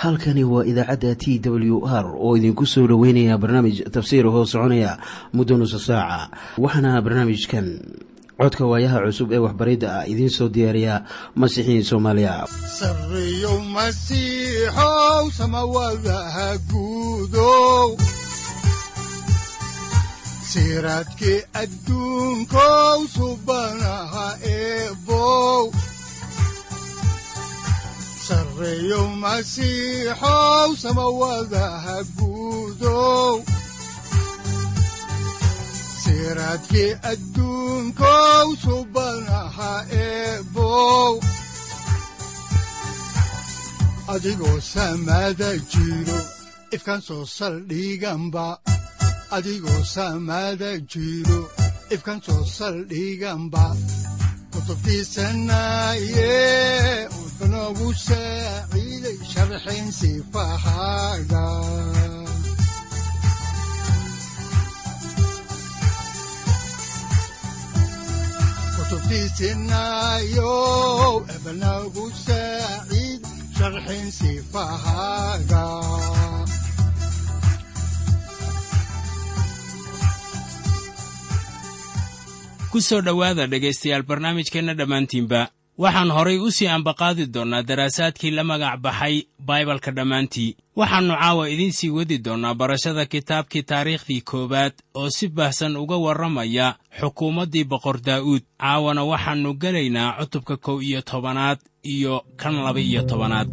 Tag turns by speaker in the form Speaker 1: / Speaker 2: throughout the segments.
Speaker 1: halkani waa idaacadda t w r oo idinku soo dhoweynaya barnaamij tafsiir hoo soconaya muddo nusa saaca waxaana barnaamijkan codka waayaha cusub ee waxbaridda ah idiin soo diyaariya masiixiin soomaaliya
Speaker 2: sareyow masiixow samawadaha guudow siraadkii adduunkow subanaha eebow sareyow masiixow samawadaha guudow siraadkii adduunkow subanaha eebow adigoo samada jiro ifkaan soo saldhiganba adigoo samada jiro ifkaan soo saldhiganba kutubtiisanaye udanogu saaciiday sharxin sifahaaga kutubtiisinayo ebanagu saaciid sharxin sifahaaga
Speaker 3: ku soo dhowaada dhegaystayaal barnaamijkeenna dhammaantiinba waxaan horay u sii ambaqaadi doonnaa daraasaadkii la magac baxay baibalka dhammaantii waxaannu caawa idiin sii wadi doonnaa barashada kitaabkii taariikhdii koowaad oo si baahsan uga warramaya xukuumaddii boqor daa'uud caawana waxaannu gelaynaa cutubka kow iyo tobanaad iyo kan laba iyo tobanaad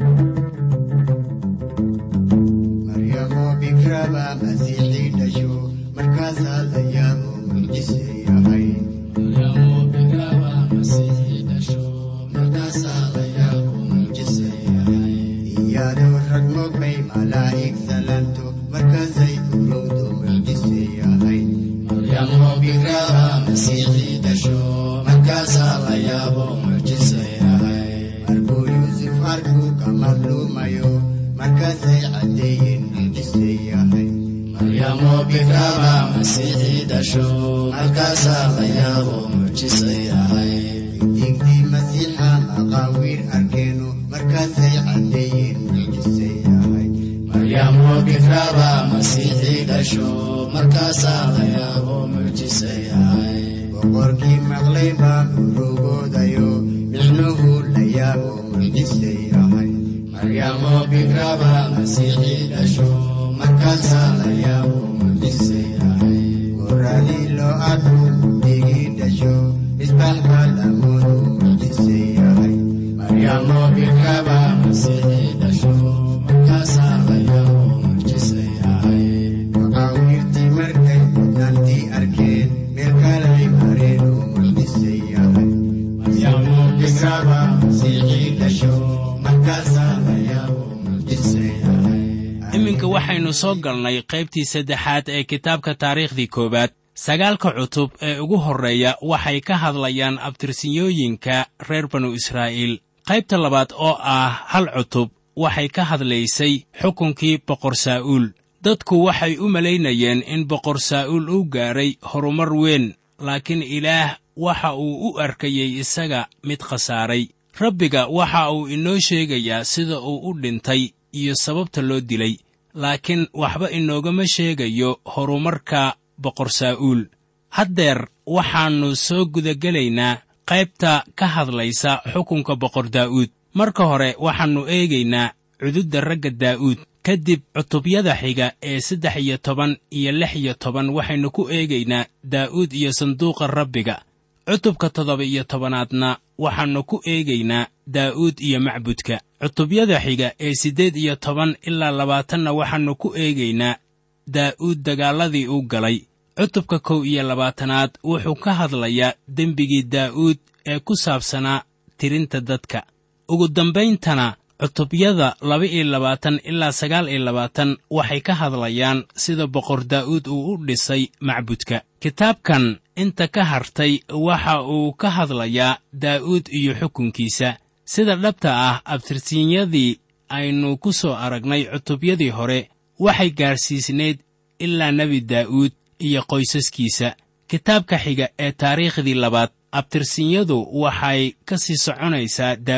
Speaker 4: boqorkii maqlay baa urugoodayo micnuhu la yaabo mucjise yahay maryamo bikraba masiixii dhasho markaasaa la yaabo mucjise yahay goradii loo arku digii dhasho misbax baa lamoodu mucjise yahay maryamo bikraba masiixii dhasho markaasaa la yaabo mucjise yahay maqaawirtii markay mudnaantii arkeen meel kalay mareen uu mucjise yahay maryamo bikraba masiixii dhasho markaasaa la yaabo mucjise yahay
Speaker 3: iminka waxaynu soo galnay qaybtii saddexaad ee kitaabka taariikhdii koowaad sagaalka cutub ee ugu horreeya waxay ka hadlayaan abtirsinyooyinka reer banu israa'iil qaybta labaad oo ah hal cutub waxay ka hadlaysay xukunkii boqor saa'uul dadku waxay u malaynayeen in boqor saa'uul uu gaadhay horumar weyn laakiin ilaah waxa uu u arkayey isaga mid khasaaray rabbiga waxa uu inoo sheegayaa sida uu u dhintay iyo sababta loo dilay laakiin waxba inoogama sheegayo horumarka boqor saa'uul haddeer waxaannu soo gudagelaynaa qaybta ka hadlaysa xukunka boqor daa'uud marka hore waxaannu eegaynaa cududda ragga daa'uud kadib cutubyada xiga ee saddex iyo toban iyo lix iyo toban waxaynu ku eegaynaa daa'uud iyo sanduuqa rabbiga cutubka toddoba iyo tobanaadna waxaannu ku eegaynaa daa'uud iyo macbudka cutubyada xiga ee siddeed iyo toban ilaa labaatanna waxaannu ku eegaynaa daa'uud dagaalladii uu galay cutubka kow iyo labaatanaad wuxuu ka hadlayaa dembigii daa'uud ee ku saabsanaa tirinta dadka ugu dambayntana cutubyada laba iyo labaatan ilaa sagaal iyo labaatan waxay ka hadlayaan sida boqor daa'uud uu u dhisay macbudka kitaabkan inta ka hartay waxa uu ka hadlayaa daa'uud iyo xukunkiisa sida dhabta ah abtirsiinyadii aynu ku soo aragnay cutubyadii hore waxay gaadhsiisnayd ilaa nebi daa'uud iyo qoysaskiisa kitaabka xiga ee taariikhdii labaad abtirsinyadu waxay ka sii soconaysaa daa'uud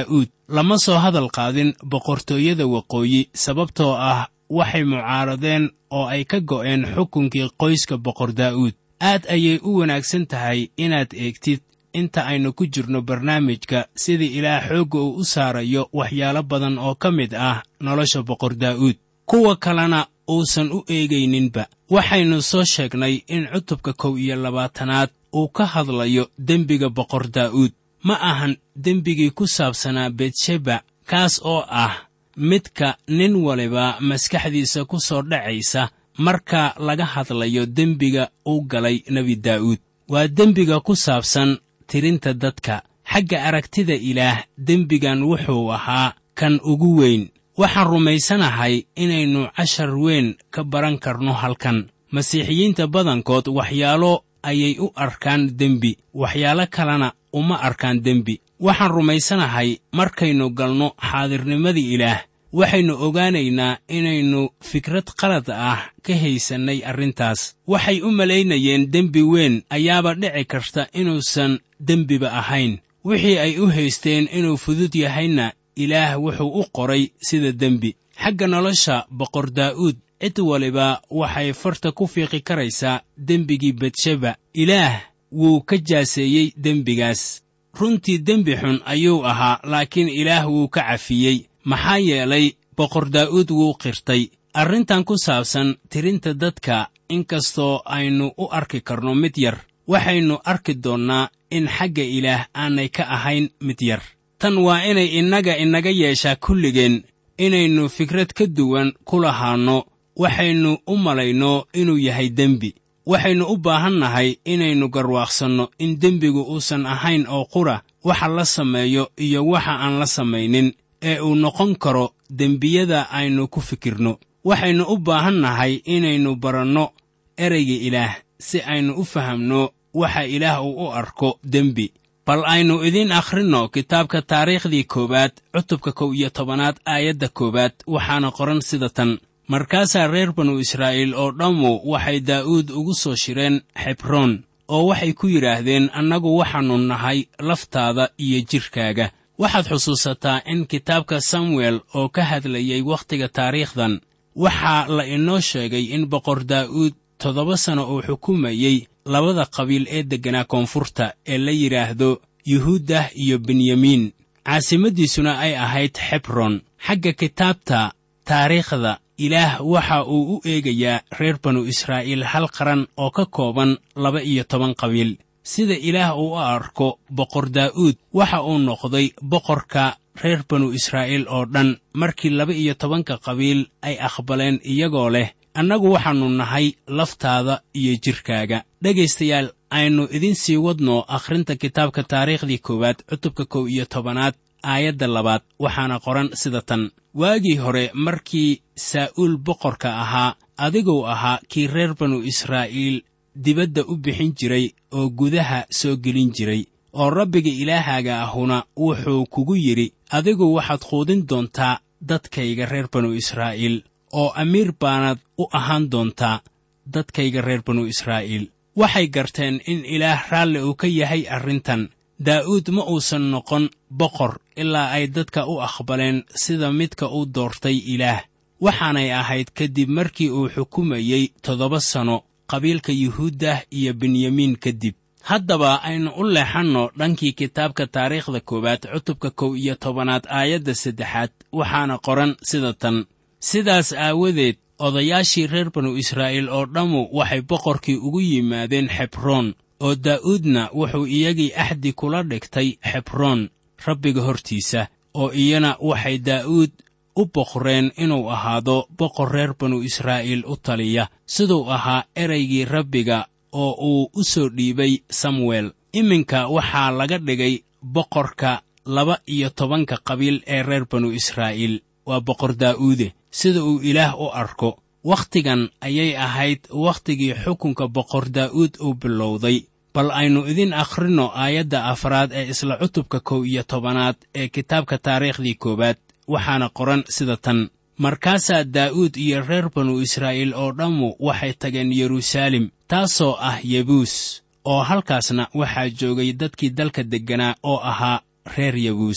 Speaker 3: lama soo hadal qaadin boqortooyada waqooyi sababtoo ah waxay mucaaradeen oo ay ka go'een xukunkii qoyska boqor daa'uud aad ayay u wanaagsan tahay inaad eegtid inta aynu ku jirno barnaamijka sidii ilaah xoogga uu u saarayo waxyaalo badan oo ka mid ah nolosha boqor daa'uud kuwa kalena uusan u eegayninba waxaynu soo sheegnay in cutubka kow iyo labaatanaad uu ka hadlayo dembiga boqor daa'uud ma ahan dembigii ku saabsanaa betsheba kaas oo ah midka nin waliba maskaxdiisa ku soo dhacaysa marka laga hadlayo dembiga uu galay nebi daa'uud waa dembiga ku saabsan tirinta dadka xagga aragtida ilaah dembigan wuxuu ahaa kan ugu weyn waxaan rumaysanahay inaynu cashar weyn ka baran karno halkan masiixiyiinta badankood waxyaalo ayay u arkaan dembi waxyaalo kalena uma arkaan dembi waxaan rumaysanahay markaynu galno xaadirnimadii ilaah waxaynu ogaanaynaa inaynu fikrad qalad ah ka haysannay arrintaas waxay u malaynayeen dembi weyn ayaaba dhici karta inuusan dembiba ahayn wixii ay u haysteen inuu fudud yahayna ilaah wuxuu u qoray sida dembi xagga nolosha boqor daa'uud cid waliba waxay farta ku fiiqi karaysaa dembigii betsheba ilaah wuu ka jaaseeyey dembigaas runtii dembi xun ayuu ahaa laakiin ilaah wuu ka cafiyey maxaa yeelay boqor daa'uud wuu qirtay arrintan ku saabsan tirinta dadka inkastoo aynu u arki karno mid yar waxaynu arki doonnaa in xagga ilaah aanay ka ahayn mid yar tan waa inay innaga inaga yeeshaa kulligeen inaynu fikrad ka duwan ku lahaanno waxaynu u malayno inuu yahay dembi waxaynu u baahannahay inaynu garwaaqsanno in dembigu uusan ahayn oo qura waxa la sameeyo iyo waxa aan la samaynin ee uu noqon karo dembiyada aynu ku fikirno waxaynu u baahannahay inaynu baranno ereyga ilaah si aynu u fahamno waxa ilaah uu u arko dembi bal aynu idiin akhrinno kitaabka taariikhdii koowaad cutubka kow iyo tobanaad aayadda koowaad waxaana qoran sida tan markaasaa reer banu israa'iil oo dhammu waxay daa'uud ugu soo shireen xebroon oo waxay ku yidhaahdeen annagu waxaannu nahay laftaada iyo jidhkaaga waxaad xusuusataa in kitaabka samuel oo ka hadlayay wakhtiga taariikhdan waxaa la inoo sheegay in boqor daa'uud toddoba sano uu xukumayey labada qabiil ee degganaa koonfurta ee la yidhaahdo yuhuuddah iyo benyamiin caasimaddiisuna ay ahayd xebron xagga kitaabta taariikhda ilaah waxa uu u eegayaa reer banu israa'iil hal qaran oo ka kooban laba iyo toban qabiil sida ilaah uu u arko boqor daa'uud waxa uu noqday boqorka reer banu israa'iil oo dhan markii laba iyo tobanka qabiil ay aqbaleen iyagoo leh annagu waxaannu nahay laftaada iyo jidhkaaga dhegaystayaal aynu idiin sii wadno akhrinta kitaabka taariikhdii koowaad cutubka kow iyo tobanaad aayadda labaad waxaana qoran sida tan waagii hore markii saa'uul boqorka ahaa adiguu ahaa kii reer banu israa'iil dibadda u bixin jiray oo gudaha soo gelin jiray oo rabbiga ilaahaaga ahuna wuxuu kugu yidhi adigu waxaad quudin doontaa dadkayga reer banu israa'iil oo amiir baanaad u ahaan doontaa dadkayga reer banu israa'iil waxay garteen in ilaah raalli uu ka yahay arrintan daa'uud ma uusan noqon boqor ilaa ay dadka u aqbaleen sida midka uu doortay ilaah waxaanay ahayd kadib markii uu xukumayey toddoba sano qabiilka yuhuuddah iyo benyamiin kadib haddaba aynu u leexanno dhankii kitaabka taariikhda koowaad cutubka kow iyo tobanaad aayadda saddexaad waxaana qoran sida tan sidaas aawadeed odayaashii reer banu israa'iil oo dhammu waxay boqorkii ugu yimaadeen xebroon oo daa'uudna wuxuu iyagii axdi kula dhigtay xebroon rabbiga hortiisa oo iyana waxay daa'uud u boqreen inuu ahaado boqor reer banu israa'iil u taliya siduu ahaa eraygii rabbiga oo uu u soo dhiibay samuel iminka waxaa laga dhigay boqorka laba iyo tobanka qabiil ee reer banu israa'iil waa boqor daa'uude sida uu ilaah u arko wakhtigan ayay ahayd wakhtigii xukunka boqor daa'uud uu bilowday bal aynu idin akhrinno aayadda afraad ee isla cutubka kow iyo tobanaad ee kitaabka taariikhdii koowaad waxaana qoran sida tan markaasaa daa'uud iyo reer banu israa'iil oo dhammu waxay tageen yeruusaalem taasoo ah yebuus oo halkaasna waxaa joogay dadkii dalka degganaa oo ahaa reer yebuus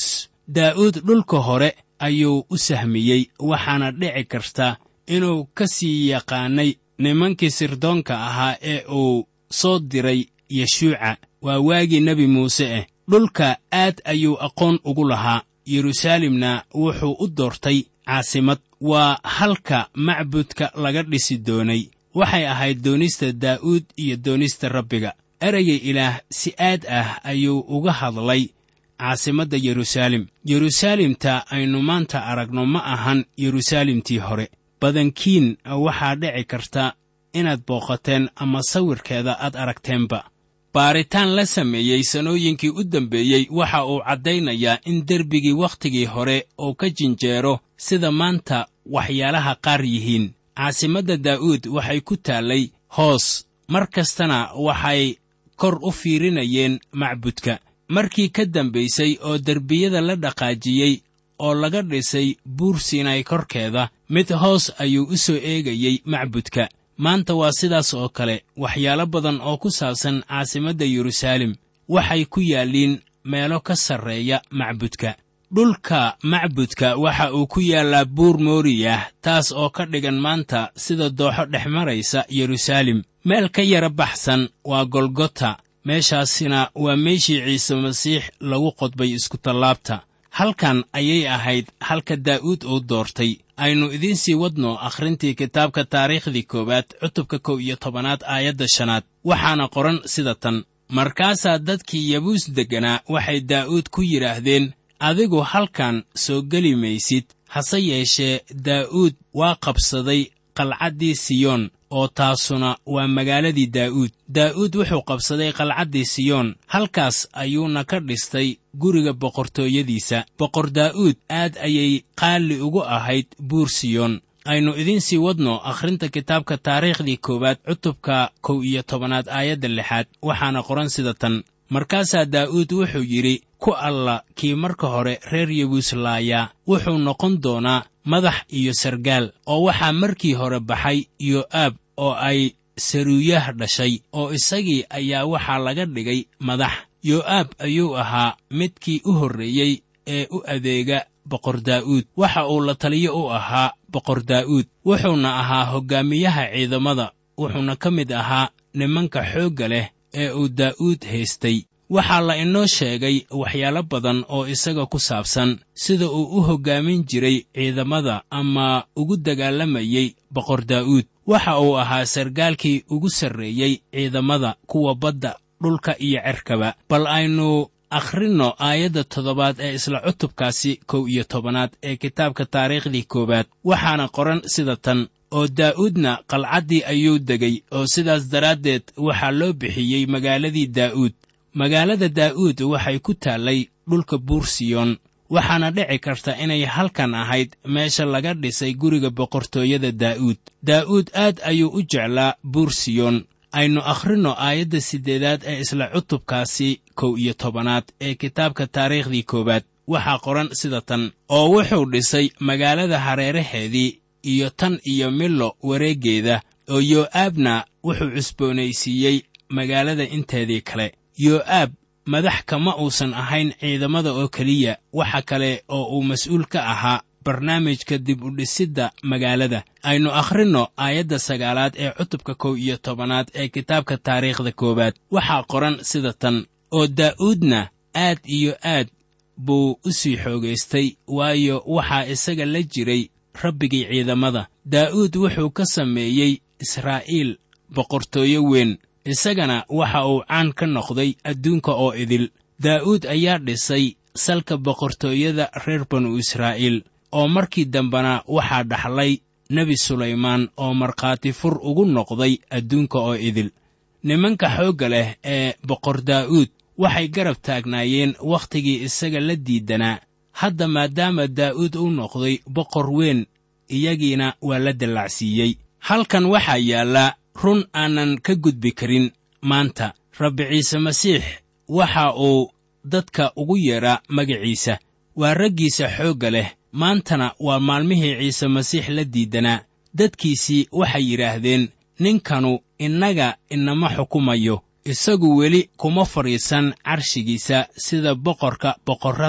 Speaker 3: daa'uud dhulka hore ayuu u sahmiyey waxaana dhici karta inuu ka sii yaqaanay nimankii sirdoonka ahaa ee uu soo diray yeshuuca waa waagii nebi muuse ah dhulka aad ayuu aqoon ugu lahaa yeruusaalemna wuxuu u doortay caasimad waa halka macbudka laga dhisi doonay waxay ahayd doonista daa'uud iyo doonista rabbiga ereyga ilaah si aad ah ayuu uga hadlay caasimadda yeruusaalem yeruusaalemta aynu maanta aragno ma ahan yeruusaalemtii hore badankiin waxaa dhici karta inaad booqateen ama sawirkeeda aad aragteenba baaritaan la sameeyey sanooyinkii u dambeeyey waxa uu caddaynayaa in derbigii wakhtigii hore uu ka jinjeero sida maanta waxyaalaha qaar yihiin caasimadda daa'uud waxay ku taallay hoos mar kastana waxay kor u fiirinayeen macbudka markii ka dambaysay oo derbiyada la dhaqaajiyey oo laga dhisay buur siinay korkeeda mid hoos ayuu u soo eegayey macbudka maanta waa sidaas oo kale waxyaalo badan oo ku saabsan caasimadda yeruusaalem waxay ku yaalliin meelo ka sarreeya macbudka dhulka macbudka waxa uu ku yaallaa buur mooriyah taas oo ka dhigan maanta sida dooxo dhex maraysa yeruusaalem meel ka yara baxsan waa golgota meeshaasina waa meeshii ciise masiix lagu qodbay iskutallaabta halkan ayay ahayd halka daa'uud uu doortay aynu idiin sii wadno akhrintii kitaabka taariikhdii koowaad cutubka kow iyo tobanaad aayadda shanaad waxaana qoran sida tan markaasaa dadkii yabuus degganaa waxay daa'uud ku yidhaahdeen adigu halkan soo geli maysid hase yeeshee daa'uud waa qabsaday qalcaddii siyoon oo taasuna waa magaaladii daa'uud daa'uud wuxuu qabsaday qalcaddii siyoon halkaas ayuuna ka dhistay guriga boqortooyadiisa boqor daa'uud aad ayay qaali ugu ahayd buur siyoon aynu idiin sii wadno akhrinta kitaabka taariikhdii koowaad cutubka kow iyo tobanaad aayadda lixaad waxaana qoran sida tan markaasaa daa'uud wuxuu yidhi ku alla kii marka hore reer yebuuslaayaa wuxuu noqon doonaa madax iyo sargaal oo waxaa markii hore baxay yo'aab oo ay saruuyah dhashay oo isagii ayaa waxaa laga dhigay madax yo'aab ayuu ahaa midkii u horreeyey ee u adeega boqor daa'uud waxa uu la taliyo u ahaa boqor daa'uud wuxuuna ahaa hoggaamiyaha ciidamada wuxuuna ka mid ahaa nimanka xoogga leh ee uu daa'uud haystay waxaa la inoo sheegay waxyaalo badan oo isaga ku saabsan sida uu u hoggaamin jiray ciidamada ama ugu dagaalamayey boqor daa'uud waxa uu ahaa sargaalkii ugu sarreeyey ciidamada kuwa badda dhulka iyo cerkaba bal aynu akhrinno aayadda toddobaad ee isla cutubkaasi kow iyo tobanaad ee kitaabka taariikhdii koowaad waxaana qoran sida tan oo daa'uudna qalcaddii ayuu degay oo sidaas daraaddeed waxaa loo bixiyey magaaladii daa'uud magaalada daa'uud waxay ku taallay dhulka buur siyoon waxaana dhici karta inay halkan ahayd meesha laga dhisay guriga boqortooyada daa'uud daa'uud aad ayuu u jeclaa buur siyoon aynu akhrinno aayadda siddeedaad ee isla cutubkaasi kow iyo tobanaad ee kitaabka taariikhdii koowaad waxaa qoran sida tan oo wuxuu dhisay magaalada hareeraheedii iyo tan iyo millo wareeggeeda oo yoo'aabna wuxuu cusboonaysiiyey magaalada inteedii kale yoo'aab madax kama uusan ahayn ciidamada oo keliya waxa kale oo uu mas'uul ka ahaa barnaamijka dib u dhisidda magaalada aynu akhrinno aayadda sagaalaad ee cutubka kow iyo tobanaad ee kitaabka taariikhda koowaad waxaa qoran sida tan oo daa'uudna aad iyo aad buu u sii xoogaystay waayo waxaa isaga la jiray rabbigii ciidamada daa'uud wuxuu ka sameeyey israa'iil boqortooyo weyn isagana waxa uu caan ka noqday adduunka oo idil daa'uud ayaa dhisay salka boqortooyada reer banu israa'iil oo markii dambena waxaa dhaxlay nebi sulaymaan oo markhaati fur ugu noqday adduunka oo idil nimanka xoogga leh ee boqor daa'uud waxay garab taagnaayeen wakhtigii isaga la diidanaa hadda maadaama daa'uud uu noqday boqor weyn iyagiina waa la dallacsiiyey halkan waxaa yaalla run aanan ka gudbi karin maanta rabbi ciise masiix waxa uu dadka ugu yeedhaa magaciisa waa raggiisa xoogga leh maantana waa maalmihii ciise masiix la diidanaa dadkiisii waxay yidhaahdeen ninkanu innaga inama xukumayo isagu weli kuma fadhiisan carshigiisa sida boqorka boqorrada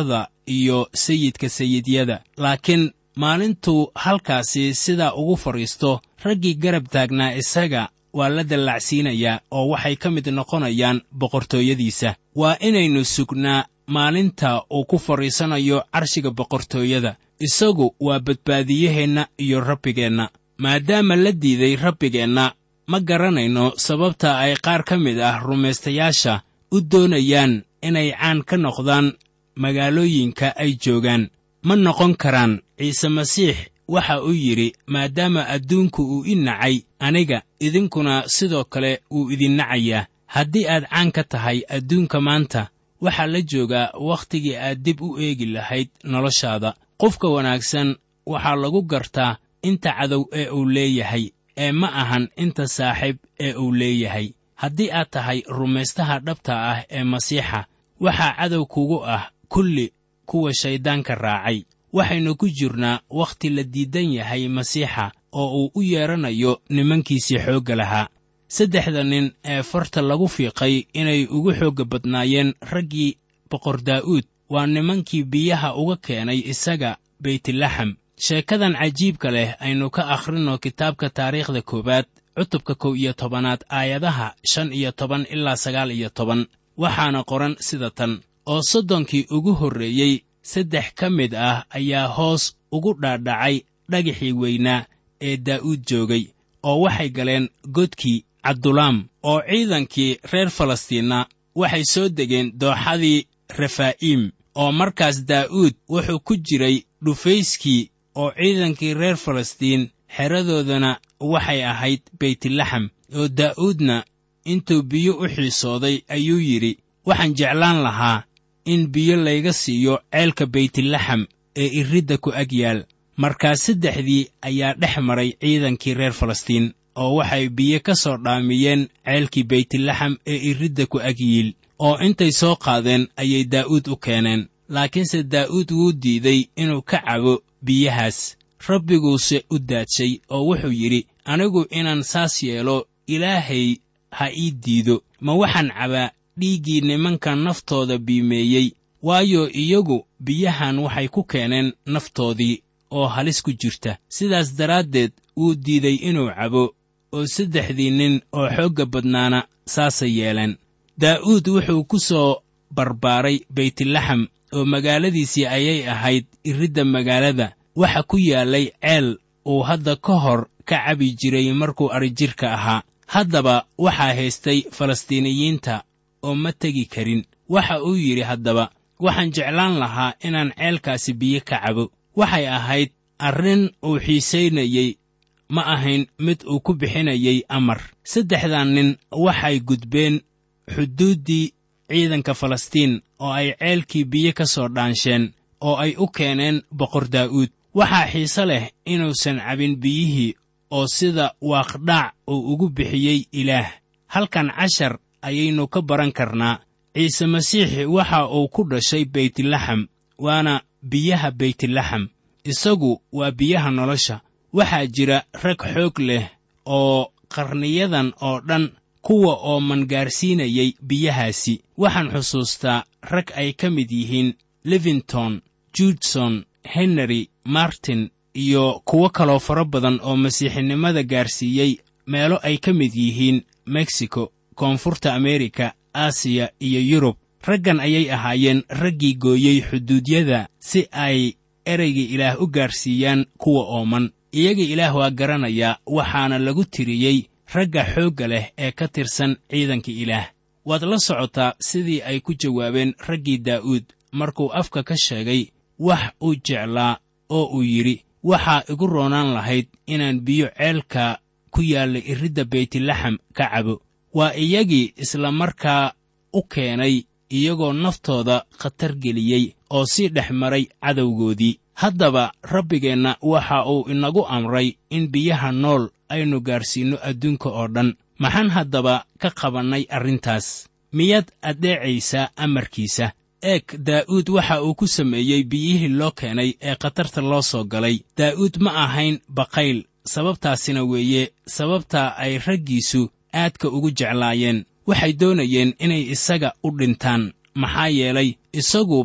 Speaker 3: iyo sayidka sayidyada laakiin maalintuu halkaasi sidaa ugu fadhiisto raggii garab taagnaa isaga waa la dallacsiinayaa oo waxay ka mid noqonayaan boqortooyadiisa waa inaynu sugnaa maalinta uu ku fadhiisanayo carshiga boqortooyada isagu waa badbaadiyaheenna iyo rabbigeenna maadaama la diiday rabbigeenna ma garanayno sababta ay qaar ka mid ah rumaystayaasha u doonayaan inay caan ka noqdaan magaalooyinka ay joogaan ma noqon karaan ciise masiix waxa uu yidhi maadaama adduunku uu i nacay aniga idinkuna sidoo kale wuu idin nacayaa haddii aad caan ka tahay adduunka maanta waxaa la joogaa wakhtigii aad dib u eegi lahayd noloshaada qofka wanaagsan waxaa lagu gartaa inta cadow ee uu leeyahay ee ma ahan inta saaxiib ee uu leeyahay haddii aad tahay rumaystaha dhabta ah ee masiixa waxaa cadow kugu ah kulli kuwa shayddaanka raacay waxaynu ku jirnaa wakhti la diidan yahay masiixa oo uu u yeedhanayo nimankiisii xoogga lahaa saddexda nin ee farta lagu fiiqay inay ugu xoogga badnaayeen raggii boqor daa'uud waa nimankii biyaha uga keenay isaga beytlaxam sheekadan cajiibka leh aynu ka akhrinno kitaabka taariikhda koowaad cutubka kow iyo tobanaad aayadaha shan iyo toban ilaa sagaal iyo toban waxaana qoran sida tan oo soddonkii ugu horreeyey saddex ka mid ah ayaa hoos ugu dhaadhacay dhagaxii weynaa ee daa'uud joogay oo waxay galeen godkii cabdulaam oo ciidankii reer falastiinna waxay soo degeen dooxadii refaa'iim oo markaas daa'uud wuxuu ku jiray dhufayskii oo ciidankii reer falastiin xeradoodana waxay ahayd beytlaxam oo daa'uudna intuu biyo u xiisooday ayuu yidhi waxaan jeclaan lahaa in biyo layga siiyo ceelka beytlaxam ee iridda ku ag yaal markaas saddexdii ayaa dhex maray ciidankii reer falastiin oo waxay biyo ka soo dhaamiyeen ceelkii beytlaxam ee iridda ku ag yiil oo intay soo qaadeen ayay daa'uud u keeneen laakiinse daa'uud wuu diiday inuu ka cabo biyahaas rabbiguuse u daadshay oo wuxuu yidhi anigu inaan saas yeelo ilaahay ha ii diido ma waxaan cabaa dhiiggii nimanka naftooda biimeeyey waayo iyagu biyahan waxay ku keeneen naftoodii oo halis ku jirta sidaas daraaddeed wuu diiday inuu cabo oo saddexdii nin oo xoogga badnaana saasay yeeleen daa'uud wuxuu ku soo barbaaray beytlaxam oo magaaladiisii ayay ahayd iridda magaalada waxa ku yaallay ceel uu hadda ka hor ka cabi jiray markuu adrijirka ahaa haddaba waxaa haystay falastiiniyiinta oo ma tegi karin waxa uu yidhi haddaba waxaan jeclaan lahaa inaan ceelkaasi biyo ka cabo waxay ahayd arrin uu xiisaynayey ma ahayn mid uu ku bixinayay amar saddexdan nin waxay gudbeen xuduuddii ciidanka falastiin oo ay ceelkii biyo ka soo dhaansheen oo ay u keeneen boqor daa'uud waxaa xiise leh inuusan cabin biyihii oo sida waaqdhaac uu ugu bixiyey ilaah halkan cashar ayaynu ka baran karnaa ciise masiix waxa uu ku dhashay beytlaxam waana biyaha beytlaxam isagu waa biyaha nolosha waxaa jira rag xoog leh oo qarniyadan oo dhan kuwa oo mangaarsiinayay biyahaasi waxaan xusuustaa rag ay ka mid yihiin livington judson henry martin iyo kuwo kaloo fara badan oo masiixinimada gaarsiiyey meelo ay ka mid yihiin mexico koonfurta amerika aasiya iyo yurub raggan ayay ahaayeen raggii gooyey xuduudyada si ay ereyga ilaah u gaarsiiyaan kuwa ooman iyaga ilaah waa garanayaa waxaana lagu tiriyey ragga xoogga leh ee ka tirsan ciidanka ilaah waad la socotaa sidii ay ku jawaabeen raggii daa'uud markuu afka ka sheegay wax uu jeclaa oo uu yidhi waxaa igu roonaan lahayd inaan biyo ceelka ku yaalla iridda beytlaxam ka cabo waa iyagii isla markaa u keenay iyagoo naftooda khatar geliyey oo sii dhex maray cadowgoodii haddaba rabbigeenna waxa uu inagu amray in biyaha nool aynu gaarsiinno adduunka oo dhan maxaan haddaba ka qabannay arrintaas miyaad addeecaysaa amarkiisa eeg daa'uud waxa uu ku sameeyey biyihii loo keenay ee khatarta loo soo galay daa'uud ma ahayn baqayl sababtaasina weeye sababtaa ay raggiisu aadka ugu jeclaayeen waxay doonayeen inay isaga u dhintaan maxaa yeelay isaguba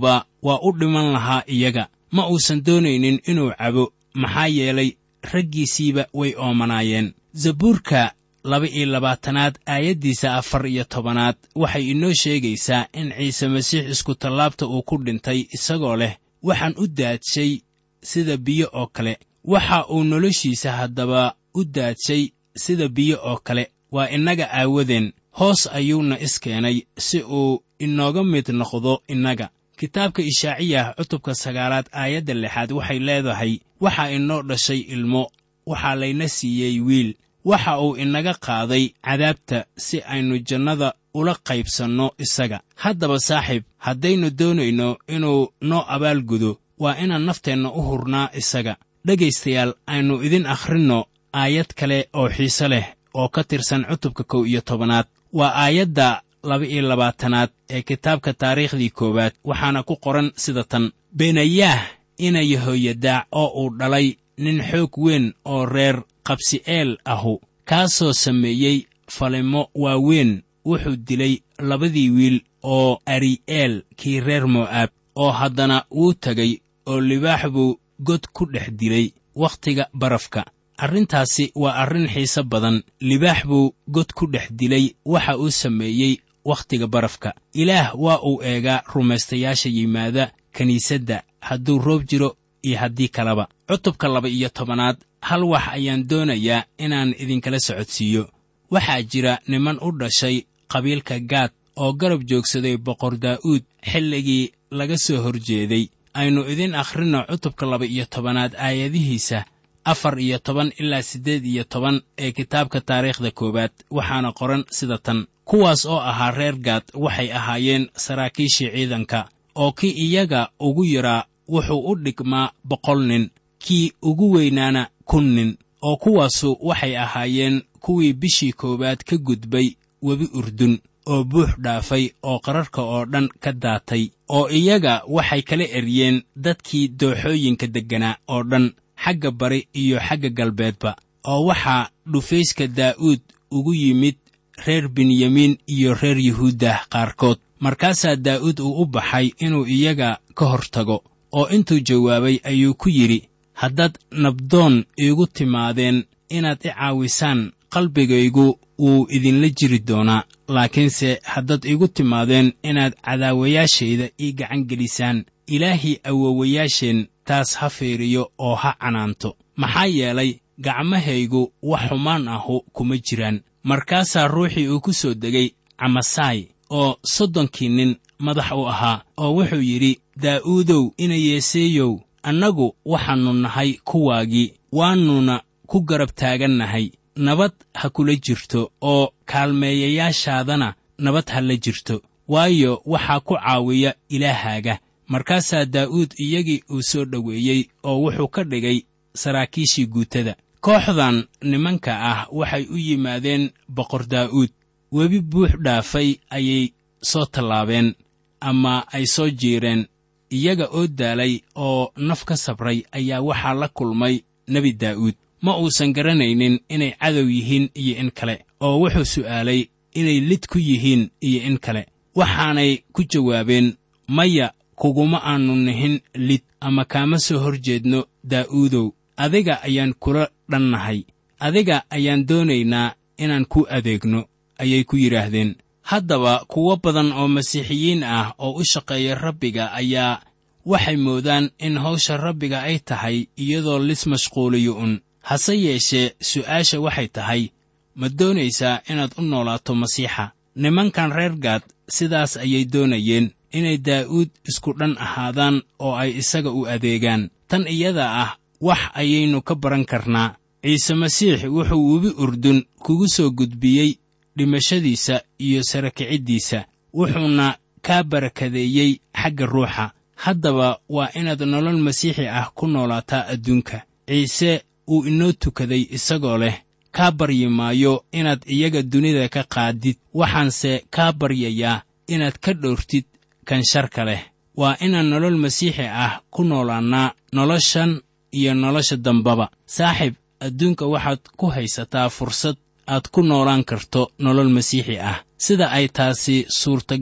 Speaker 3: waa u dhiman lahaa iyaga ma uusan doonaynin inuu cabo maxaa yeelay raggiisiiba way oomanaayeen zabuurka laba-iyo labaatanaad aayaddiisa afar iyo tobanaad waxay inoo sheegaysaa in ciise masiix iskutallaabta uu ku dhintay isagoo leh waxaan u daadshay sida biyo oo kale waxa uu noloshiisa haddaba u daadshay sida biyo oo kale waa innaga aawadeen hoos ayuuna iskeenay si uu inooga mid noqdo innaga kitaabka ishaaciyah cutubka sagaalaad aayadda lixaad waxay leedahay waxaa inoo dhashay ilmo waxaa layna siiyey wiil waxa uu inaga qaaday cadaabta si aynu jannada ula qaybsanno isaga haddaba saaxiib haddaynu doonayno inuu noo abaalgudo waa inaan nafteenna u hurnaa isaga dhegaystayaal aynu idin akhrinno aayad kale oo xiise leh oo ka tirsan cutubka kow iyo tobanaad waa aayadda laba-iyo labaatanaad ee kitaabka taariikhdii koowaad waxaana ku qoran sida tan benayaah ina yahoyadaac oo uu dhalay nin xoog weyn oo reer qabsi'eel ahu kaasoo sameeyey falimo waaweyn wuxuu dilay labadii wiil oo ari'eel kii reer mo'aab oo haddana wuu tegay oo libaax buu god ku dhex dilay wakhtiga barafka arrintaasi waa arrin xiise badan libaax buu god ku dhex dilay waxa uu sameeyey wakhtiga barafka ilaah waa uu eegaa rumaystayaasha yimaada kiniisadda hadduu roob jiro iyo haddii kaleba cutubka laba iyo tobanaad hal wax ayaan doonayaa inaan idinkala socodsiiyo waxaa jira niman u dhashay qabiilka gaad oo garab joogsaday boqor daa'uud xilligii laga soo hor jeeday aynu idin akhrinno cutubka laba iyo tobanaad aayadihiisa afar iyo toban ilaa siddeed iyo toban ee kitaabka taariikhda koowaad waxaana qoran sida tan kuwaas oo ahaa reer gaad waxay ahaayeen saraakiishii ciidanka oo kii iyaga ugu yaraa wuxuu u dhigmaa boqol nin kii ugu weynaana kun nin oo kuwaasu waxay ahaayeen kuwii bishii koowaad ka gudbay webi urdun oo buux dhaafay oo qararka oo dhan ka daatay oo iyaga waxay kala eryeen dadkii dooxooyinka degganaa oo dhan xagga bari iyo xagga galbeedba oo waxaa dhufayska daa'uud ugu yimid reer benyamiin iyo reer yuhuuddah qaarkood markaasaa daa'uud uu u baxay inuu iyaga ka hor tago oo intuu jawaabay ayuu ku yidhi haddaad nabdoon iigu timaadeen inaad i caawisaan qalbigaygu wuu idinla jiri doonaa laakiinse haddaad iigu timaadeen inaad cadaawayaashayda ii gacan gelisaan ilaahii awowayaasheen taas ha fiiriyo oo ha canaanto maxaa yeelay gacmahaygu wax xumaan ahu kuma jiraan markaasaa ruuxii uu ku soo degay camasaay oo soddonkii nin madax u ahaa oo wuxuu yidhi daa'uudow ina yeeseeyow annagu waxaannu nahay kuwaagii waannuna ku garab taagannahay nabad ha kula jirto oo kaalmeeyayaashaadana nabad ha la jirto waayo waxaa ku caawiya ilaahaaga markaasaa daa'uud iyagii uu soo dhoweeyey oo wuxuu ka dhigay saraakiishii guutada kooxdan nimanka ah waxay u yimaadeen boqor daa'uud webi buux dhaafay ayay soo tallaabeen ama ay soo jiireen iyaga oo daalay oo naf ka sabray ayaa waxaa la kulmay nebi daa'uud ma uusan garanaynin inay cadow yihiin iyo in kale oo wuxuu su'aalay inay lid ku yihiin iyo in kale waxaanay ku jawaabeen maya kuguma aannu nihin lid ama kaama soo hor jeedno daa'uudow adiga ayaan kula dhannahay adiga ayaan doonaynaa inaan ku adeegno ayay ku yidhaahdeen haddaba kuwo badan oo masiixiyiin ah oo u shaqeeya rabbiga ayaa waxay moodaan in hawsha rabbiga ay tahay iyadoo lis mashquuliyo un hase yeeshee su'aasha waxay tahay ma doonaysaa inaad u noolaato masiixa nimankan reer gaad sidaas ayay doonayeen inay daa'uud isku dhan ahaadaan oo ay isaga u adeegaan tan iyada ah wax ayaynu ka baran karnaa ciise masiix wuxuu webi urdun kugu soo gudbiyey dhimashadiisa iyo sarakiciddiisa wuxuuna kaa barakadeeyey xagga ruuxa haddaba waa inaad nolol masiixi ah ku noolaataa adduunka ciise uu inoo tukaday isagoo leh kaa baryi maayo inaad iyaga dunida ka qaadid waxaanse kaa baryayaa inaad ka dhowrtid kan sharka leh waa inaan nolol masiixi ah ku noolaannaa noloshan iyo nolosha dambaba saaxiib adduunka waxaad ku haysataa fursad aad ku noolaan karto nolol masiixi ah sida ay taasi suurtagal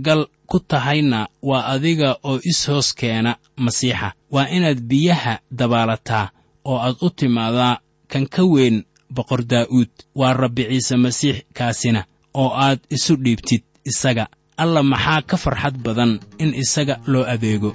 Speaker 3: ku tahayna waa adiga oo is-hoos keena masiixa waa inaad biyaha dabaalataa oo aad u timaadaa kan ka weyn boqor daa'uud waa rabbi ciise masiix kaasina oo aad isu dhiibtid isaga alla maxaa ka farxad badan in isaga loo adeego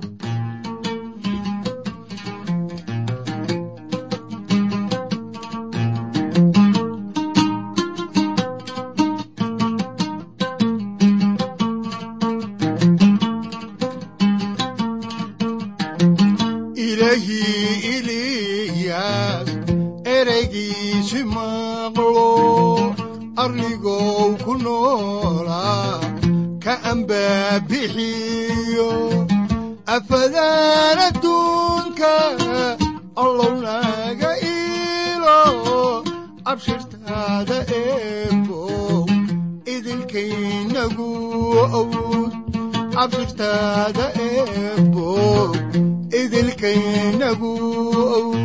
Speaker 2: ilaahii eliyaas ereygiisi maqlo arligow ku noolaa ka ambaabixiyo afadaan adduunka allow naga iilo abshirtaada eebow idilkaynagu owd abshirtaada eebow idilkaynagu owd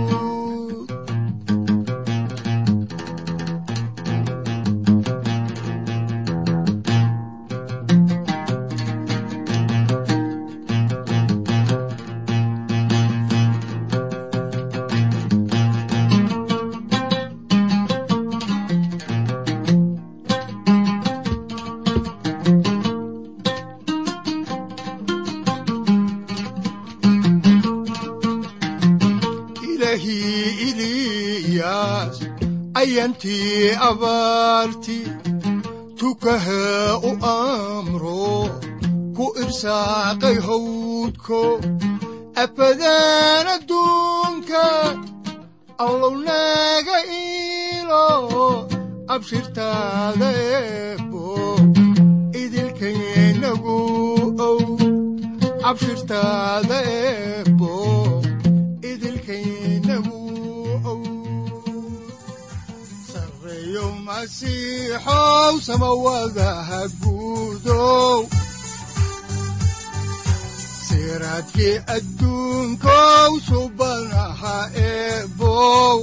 Speaker 2: ilaahii eliyaas ayantii abaarti tukaha u amro ku irsaaqay hawdko afadaan adduunka allow naga iilo abshirtaada eebo idilkaynagu ow abshirtaada eebo idilkaynagu ow sareeyo masiixow samawadaha guudow siraadkii adduunkow subanaha eebow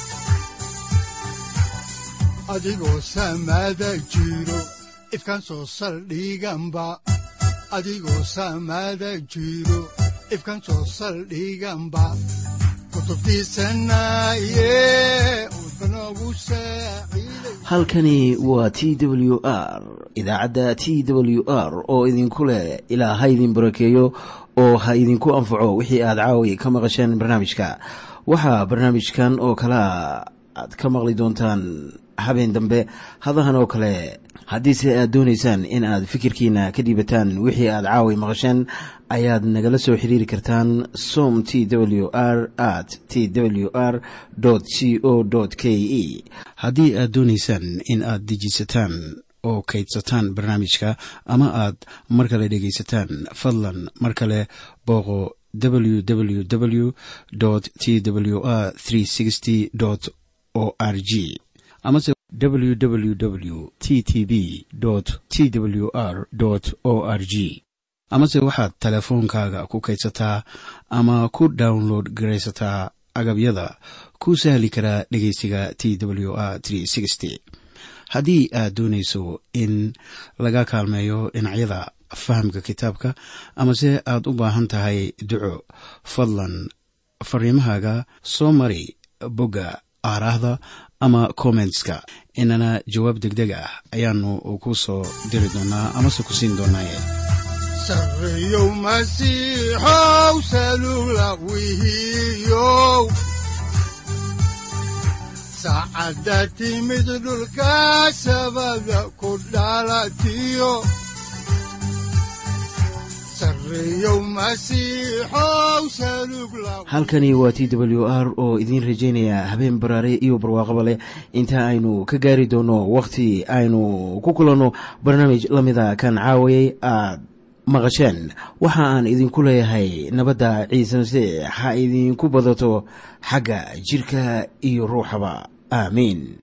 Speaker 2: adigoo samada jiro ifkaan soo saldhiganba adigoo samada jiro ifkaan soo saldhiganba kutubtiisanaye udbanogu saaciiday
Speaker 1: halkani waa t w r idaacadda t w r oo idinku leh ilaa ha idin barakeeyo oo ha idinku anfaco wixii aad caawi ka maqasheen barnaamijka waxaa barnaamijkan oo kalea aad ka maqli doontaan habeen dambe hadahan oo kale haddiise aad doonaysaan in aad fikirkiina ka dhiibataan wixii aad caawi maqasheen ayaad nagala soo xiriiri kartaan som t w r at t w r c o k e haddii aad doonaysaan in aad dejiisataan oo kaydsataan barnaamijka ama aad mar kale dhegaysataan fadlan mar kale booqo www t w r o r g amase www t t b t w r o r g amase waxaad teleefoonkaaga ku kaydsataa ama ku download garaysataa agabyada ku sahli karaa dhegeysiga t w r haddii aad doonayso in laga kaalmeeyo dhinacyada fahamka kitaabka amase aad u baahan tahay duco fadlan fariimahaaga soo mari bogga aaraahda ama kommentska inana jawaab degdeg ah ayaanu ku soo diri doonaa amase ku siin doonaaye
Speaker 2: sareeyow masiixow salula wihiyow saacadda timid dhulka sabada ku dhalatiyo sareeyow masiixow salug la
Speaker 1: halkani waa t w r oo idiin rajaynaya habeen baraare iyo barwaaqaba leh inta aynu ka gaari doono wakhti aynu ku kulanno barnaamij la mida kan caawayay aad maqasheen waxa aan idinku leeyahay nabadda ciise masiix ha idinku badato xagga jidhka iyo ruuxaba aamiin